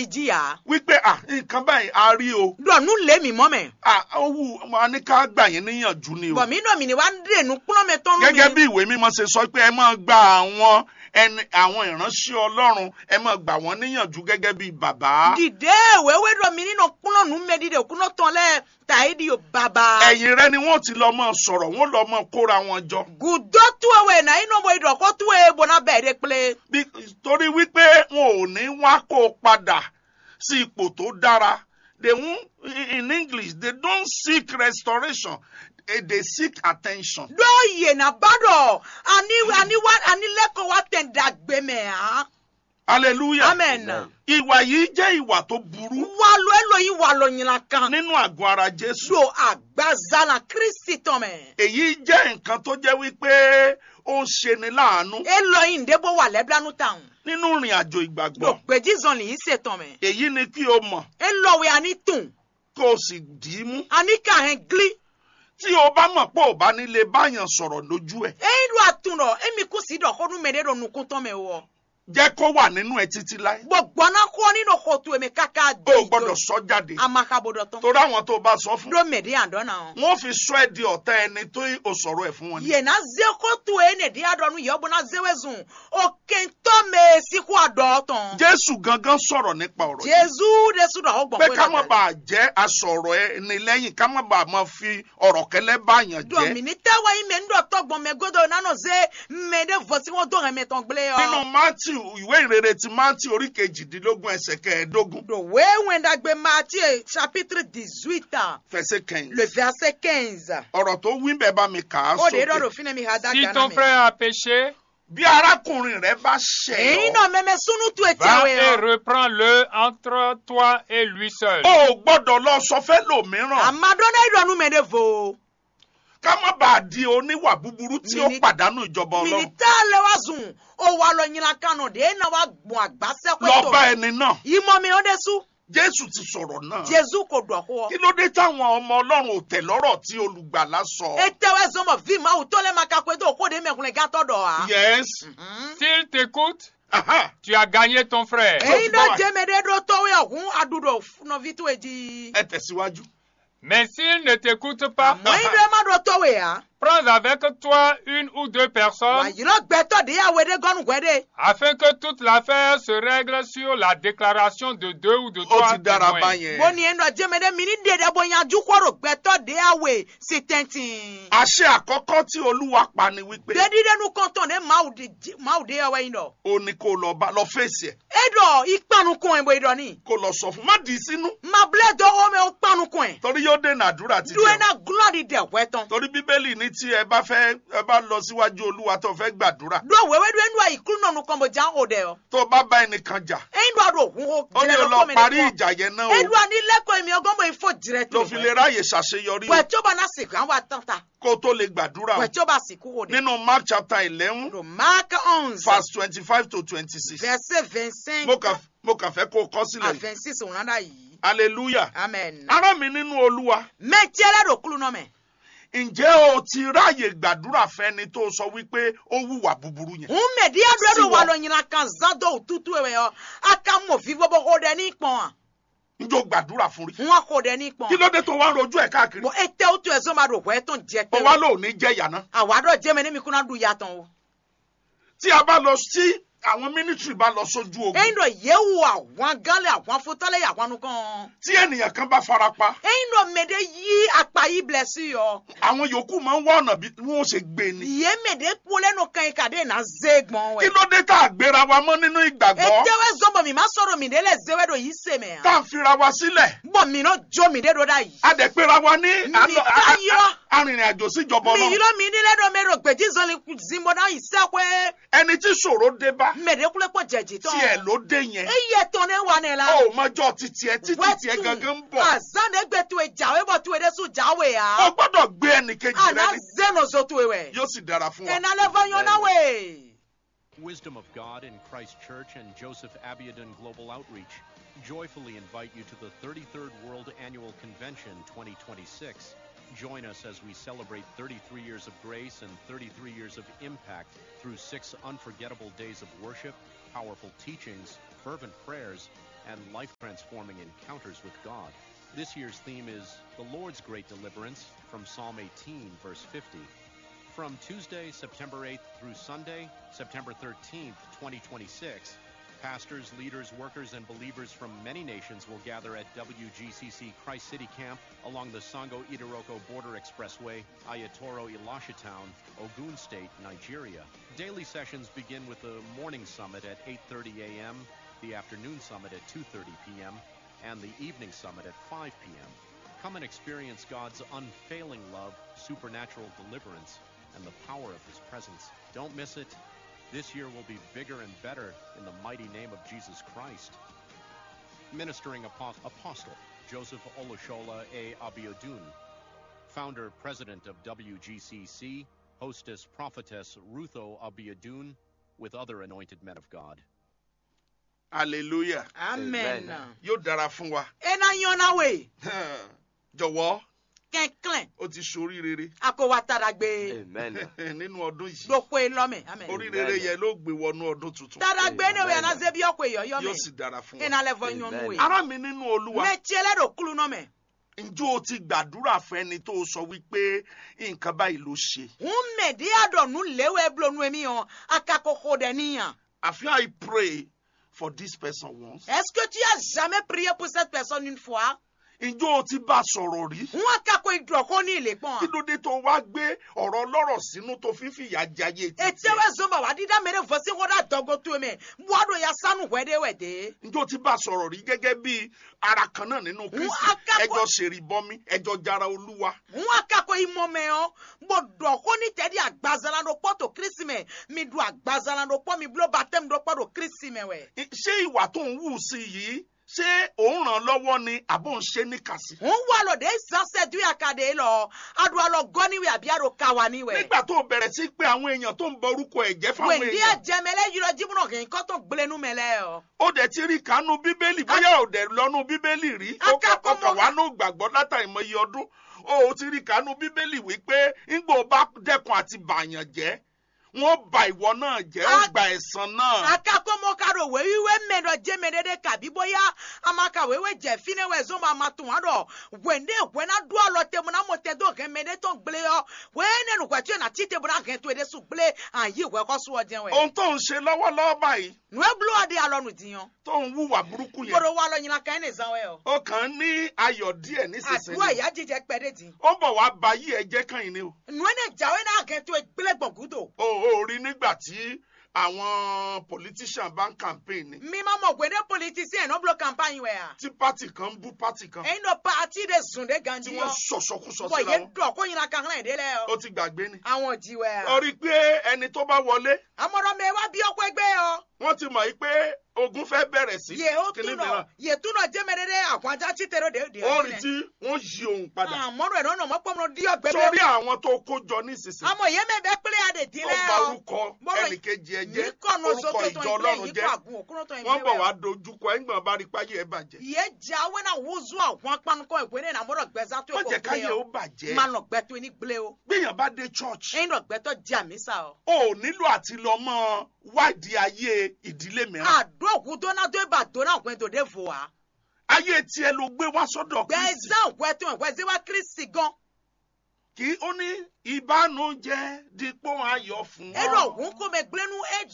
jìyà wípé à nǹkan báyìí a rí o dọ̀nù lé mi mọ́ mẹ́ à ó wù wọn ní ká gbà yín níyànjú ni o bọ̀ mí náà mi ni wá ń dènù kúnlọ́ mi tọ́nu mi gẹ́gẹ́ bí ìwé mímọ́ ṣe sọ pé ẹ máa gba àwọn ẹni àwọn ìránṣẹ́ ọlọ́run ẹ máa gbà wọ́n níyànjú gẹ́gẹ́ bí bàbá dìde wéwé dọ̀ mi nínú kúnlọ́ nù mẹ́ dìde kúnlọ́ tán lẹ́ tàyé di yóò bàbá. ẹ̀yìn rẹ ni wọ́n ti lọ mọ́ sọ̀rọ̀ wọ́n lọ mọ́ kóra wọn jọ gùdọ́ tú ewé náà inú mo ìdọ̀kọ́ tú ewé bọ̀nà bẹ́ẹ̀ dé pélé. Bí- torí wípé wọn ò ní wá kó o padà sí ipò tó dára they won in english they don't seek restoration eh, they seek attention. dóòyè náà bàdọ̀ àní àní wá àní lẹ́kọ̀ọ́ wa tẹ̀ ń dàgbé mẹ́ hàn. hallelujah. amen. ìwà yìí jẹ́ ìwà tó burú wà lọ ẹlòyìn wà lọ yìnyín kan. nínú àgọ́ ara jésù. do àgbàzàlà kristi tán mẹ́. èyí jẹ́ nǹkan tó jẹ́ wípé ó ń ṣeni láàánú elòyìn débò wà lẹ́bílánú tàn. nínú ìrìn àjò do ìgbàgbọ́. gbèjì zọ̀n lè yí ṣètàn mẹ́. èyí ni kí o mọ̀ elòwé àní tùn kó o sì dì í mú. àní kàhẹ́n gílí. tí o bá mọ̀ pé ò bá nílé báyàn sọ̀rọ̀ lójú ẹ̀ eyín do àtún rọ̀ èmi kù sí dọ̀kọ́dún mẹ́rẹ́ dọ̀ nukun tán mẹ́ wọ. jẹ́ kó wà nínú ẹ títí láé. gbogbo náà kọ́ nínú kóòtù èmi kàkà o ò gbọ́dọ̀ sọ jáde. amakabodò tán. torí àwọn tó o bá sọ fún. do mẹ́rẹ́ àdọ́nà. wọ́n fi sọ ẹ́ di ọ̀tá ẹni tó o sọ̀rọ̀ ẹ̀ fún wọn ni. yena ze kotu ene di adonu yobo na zewe zun okento me siku adoton jésù gangan sọ̀rọ̀ nípa ọ̀rọ̀ yìí. jesu de su do ogbon pé ká má bàa jẹ́ asọ̀rọ̀ ẹni lẹ́yìn ká má bàa máa fi ọ̀rọ̀ kẹlẹ́ báyàn do jẹ́. mi ni tewa yi me ndo togbon me godo nano ze me de vosi won do me ton gble nínú yo matthew ìwé ìrere ti matthew orí kejìdínlógún ẹsẹ̀ kẹẹ̀ẹ́dógún do we wenda gbe Matthieu chapitre 18 fẹsẹ̀ kẹyìn. le verset 15 ọ̀rọ̀ tó wí bẹ́ẹ̀ bá mi kà á o de do sókè. do fine mi hada Si gana ton me frère a péché, bí arákùnrin rẹ bá ṣẹ̀ eyin ọ́ no me me sunu tu va etiawe et yo reprends-le entre toi et lui seul. o ò gbọ́dọ̀ lọ sọ fẹ́ lòmíràn amadona idonu me de vo ká má bàa di oníwà búburú tí ó Mini- pàdánù ìjọba ọlọ́run minita le wa zun o wa lo nyina kanu de na wa gbon agbase lọ ko bá to ẹni náà imo mi o de su jésù ti sọ̀rọ̀ náà jesu ko do ko kí ló dé táwọn ọmọ ọlọ́run ò tẹ̀ lọ́rọ̀ tí olùgbàlà sọ. etewe zomo vi ma u tole maka kwe to ko de me kun ga to do a yes S'il t'écoute, aha tu as gagné ton frère. eyin do báwa. je me de do to we ohun adudo no vi to eji ẹ tẹ̀síwájú. Mais s'il ne t'écoute pas, mo yin do ma do to we a prends avec toi une ou deux wa personnes yi lo gbe to de ya we de gonu gwe de afin que toute l'affaire se règle sur la déclaration de deux ou de ó trois ti dára témoins. báyẹn. bo ni en do je me de mi ni de de bo yanju ko ro gbe to de ya we si tentin àṣẹ àkọ́kọ́ tí olúwa pa ni wípé de di de nu kon ton de ma u de ma u de ya we yin do ó ní kó lọ bá lọ fèsì ẹ̀ edo ipanukun ebo ido ni kó lọ sọ fún má dì í sínú ma ble do o me o panukun e torí yóò dènà àdúrà ti duwe jẹun. na glory de weton torí bíbélì ní tí ẹ bá fẹ́ ẹ bá lọ síwájú olúwa tó fẹ́ gbàdúrà do wewe do enu ayi kunu nonu kan bo jan o de o tó bá bá ẹnìkan jà eyin do ado hun o ó ní o lọ parí ìjà yẹn náà edu o ani leko emi ogon bo ifo dire ló fi lè ráàyè ṣàṣeyọrí o pẹ tí ó bá na sìnkú àwọn àtàntà kó o tó lè gbàdúrà o pẹ tí ó bá sìnkú o de nínú mark chapter eleven do mark onze verse twenty-five to twenty-six verset vingt-cinq mo kàn mo kàn fẹ́ kó o kọ́ à sílẹ̀ vingt-six òun náà yìí hallelujah amen. ará mi nínú olúwa mẹ́tí ẹlẹ́dọ̀ kúlù náà mẹ́. ǹjẹ́ o ti ráàyè gbàdúrà fẹ́ni tó sọ wípé ó wùwà búburú yẹn ń mẹ̀dí ẹ̀dọ̀ Sí ẹ̀dọ̀ wà wọn. lọ yìnyín kan zádọ̀ òtútù ẹ̀wẹ̀ ọ aka mọ̀ fi gbogbo kó dẹ ní ìpọ̀n à njó gbàdúrà fún rí wọn kó dẹ ní ìpọ̀n. kí ló dé tó wá ń rojú ẹ̀ káàkiri bọ̀ ètè òtún ẹ̀ sọ́mà rò wẹ́ tó ń jẹ ó pé wá lóò ní jẹ́yà náà àwàdọ̀ jẹ́mi ní mi kúnná dùn yàtọ̀ o. tí a bá lọ sí àwọn mínísírì bá lọ sójú ogun ẹ̀yin dọ̀ yẹ̀wò àwọn gánlẹ̀ àwọn afótálẹ̀ àwọn nukàn. tí ènìyàn kan bá farapa ẹ̀yin dọ̀ mẹ̀dẹ̀ yí apá yìí bilẹ̀ sí yọ. àwọn yòókù máa ń wá ọ̀nà bí wọ́n ó ṣe gbé ni yé mẹ̀dẹ̀ kú lẹ́nu kan yìí kàdé náà zé gbọ̀n kí wẹ̀. ló dé tá a gbéra wa mọ́ nínú ìgbàgbọ́ ètè wẹ́ zọ́mọ̀ mi má sọ̀rọ̀ mi délẹ̀ zéwẹ́ dọ̀ yìí sèmẹ̀ tá a fira wa sílẹ̀ bọ̀ mi náà jó mi dé dọ̀ dá yìí. a dẹ̀ péra wa ní Mi ká yọ. arìnrìn àjò síjọba mi yìí ọlọ́run lọ mi nílẹ̀ dọ̀ mẹ́rọ gbèjì zọ́ni zimbo náà yìí sẹ́kọ̀ẹ́ ẹni tí ṣòro dé bá mẹ̀dẹ́kulẹ̀ pọ̀ jẹ̀jì tán. tiẹ̀ ló dé yẹn eye tán ne wa ne la. ó mọjọ́ títí ẹ títí tiẹ̀ gangan ń bọ̀ azan egbe tu e jawe bɔ tu e de su jawe ó ya. gbọ́dọ̀ gbé ẹnìkejì rẹ ana ní zeno zo tu e wɛ. yóò sì dára fún wa. ena le va yɔn na we. Wisdom of God in Christ Church and Joseph Abiodun Global Outreach joyfully invite you to the 33rd World Annual Convention 2026. Join us as we celebrate 33 years of grace and 33 years of impact through six unforgettable days of worship, powerful teachings, fervent prayers, and life transforming encounters with God. This year's theme is The Lord's Great Deliverance from Psalm 18, verse 50. From Tuesday, September 8th through Sunday, September 13th, 2026, pastors, leaders, workers, and believers from many nations will gather at WGCC Christ City Camp along the Sango Idiroko Border Expressway, Ayatoro Elisha Town, Ogun State, Nigeria. Daily sessions begin with the morning summit at 8:30 a.m., the afternoon summit at 2:30 p.m., and the evening summit at 5 p.m. Come and experience God's unfailing love, supernatural deliverance, and the power of His presence. Don't miss it. This year will be bigger and better in the mighty name of Jesus Christ. Ministering Apo- Apostle Joseph Olushola A. Abiodun, Founder President of WGCC, Hostess Prophetess Rutho Abiodun, with other anointed men of God. hallelujah amen yóò dára fún wa ena yɔna we jọ̀wọ́ kɛnkɛn ó ti ṣorí rere ako wa tara gbe Amen. nínú ọdún yìí doko ye lɔmɛ amen orí rere yẹn ló gbé wọnú ọdún tuntun tara gbe ne we Amen. ana zebi ɔko ye yóò yɔmɛ sì dára fún wa ena lɛ fɔ nyɔnu we Amen. ará mi nínú olúwa mɛ tiɛlɛ do kulu nɔmɛ ǹjẹ́ o ti gbàdúrà fẹ́ni tó sọ wípé nǹkan báyìí ló ṣe ŋun mɛ di a dɔn nu lewe blo nu mi yɔ akakoko dɛ niyan àfi I pray for this person once est ce que tu as jamais prié pour cette personne une fois ǹjẹ́ o ti bá a sọ̀rọ̀ rí ŋun akako idrɔko ni ile kí kpɔn ló dé tó wá gbé ọ̀rọ̀ ọlọ́rọ̀ sínú tó fi fìyà jayé títí etewe zomba wa dida mere vosi ko da dɔgo to mɛ buado ya sanu wɛde wɛde ǹjẹ́ o ti bá a sọ̀rọ̀ rí gẹ́gẹ́ bí ara kan náà nínú Kristi akápò- ẹjọ́ ṣèrìbọmi ẹjọ́ jara olúwa ŋun akako imɔmɛ yɔ bo dɔko ni tɛdi agbazala do kpɔ to kirisi mɛ mi du agbazala do kpɔ mi blo batɛmu do kpɔ do kirisi mɛ wɛ I- ṣé ìwà tó ń wù sí yìí ṣé òun ràn lọ́wọ́ ni àbò ń ṣe níkàsí ŋun wa lɔ de zanse du ya ka de lɔ adu alɔ gɔni wɛ abi ado kawa ni wɛ nígbà tó bẹ̀rẹ̀ sí pé àwọn èèyàn tó ń bọ orúkọ ẹ̀jẹ̀ fáwọn wɛndi èèyàn ajɛmɛlɛ yirɔ jibunɔ kɛ nkɔtɔ gblenu mɛ lɛ yɔ ó dẹ̀ ti rí kánú bíbélì bóyá ò dẹ̀ lọ́nu bíbélì rí ó kà- Akápò ó kà mọ́- wá ní gbàgbọ́ látàrí ìmọ̀ye ọdún ó ò ti rí kánú bíbélì wípé ńgbò bá dẹ́kun àti bàyàn jẹ́ wọ́n ba ìwọ náà jẹ́ ó A- gba ẹ̀san náà akakomo karo wewiwe mɛdɔ jɛmɛ dede kabi boya amaka wewe jɛ fine wɛ zomba amatun wa dɔ wende wɛna do alɔ temu na mo tɛ do hɛn mɛ de tɔn gble yɔ wɛne nu kɔtɔ na ti tebu na hɛn to de su gble ayi wɛ kɔ sɔ jɛn wɛ ohun tó ń ṣe lọ́wọ́lọ́wọ́ báyìí nue blo adi alɔ nu di yɔ tó ń wúwà burúkú yẹn gbɔdɔ wa alɔ nyina kan ne zan wɛ yɔ ó kàn ń ní ayọ̀ díẹ̀ aduwa nísinsìnyí ya jijɛ kpɛ de di ó bọ̀ wá ba yí ẹjẹ́ kan yìí ni o nue ne jawe na hɛn to gble gbɔngudo ó ó rí nígbà tí àwọn politician bá ń campaign ni mi ma mɔ wende politisiyɛn n'o blo campagne wɛ ya tí party kan ń bú party kan ɛyin dɔ paati de zun de tí ganji wọ́n yɔ sọ̀sọ̀kúsọ bɔn síra ye wọn dɔ ko nyina kan hɛn de lɛ ó yɔ ti gbàgbé ni. àwọn ji wɛ ya. ó rí i pé ẹni tó bá wọlé amọ̀rọ̀ mi wá bí ọkọ̀ ẹgbẹ́ ọ. wọ́n ti mọ̀ yìí pé ogun fẹ́ bẹ̀rẹ̀ sí yè ó kíní túnọ̀ mìíràn yè túnọ̀ jẹ́mẹ̀rẹ́dẹ́ àwọn ajá tí tẹ̀rọ dé. ó rí tí wọ́n yí òun padà àmọ́rọ̀ ẹ̀rọ náà mọ́pọ́nmọ́ dí ọgbẹ́ sórí àwọn tó kó jọ nísinsìnyí àmọ́ yẹn mẹ́ bẹ́ pélé adè ó dílé bà ọ. orúkọ Bọ́rọ̀ ẹnìkejì ẹ jẹ́ yìí kọ̀nà orúkọ sókè tó ìjọ ìgbẹ́ ọlọ́run yìí jẹ́ kọ̀ àgùn òkúrò tó ìgbẹ́ wọ́n bọ̀ wá dojúkọ ẹ̀gbọ́n bá rí páyé ẹ̀ bàjẹ́ yé jẹ́ awẹ́ náà wúzú àwọn apanukọ̀ ìpè ní àmọ́rọ̀ gbẹ́sà tó wọ́n kọ̀ jẹ́ káyé gbé ó ọ. bàjẹ́ máa nà gbẹ́tọ́ ní gblé o. gbéyàn bá dé church ẹ̀yin nà gbẹ́tọ́ jẹ́ àmísà ọ. ó nílò àti lọ mọ́ wádìí ayé ìdílé mìíràn àdó òkútó náà tó ibà tó náà gbẹ́ tó dé fò wá. ayé tiẹ̀ ló gbé wá sọ́dọ̀ Kristi gbẹ́sà òkwẹ́tọ̀ ìkwẹ́sẹ̀ wá kírísì gan. kí ó ní ìbánújẹ́ dípò ayọ̀ fún ọ. ẹ̀rọ ògùn kò mẹ́ gblẹ́nu ẹ̀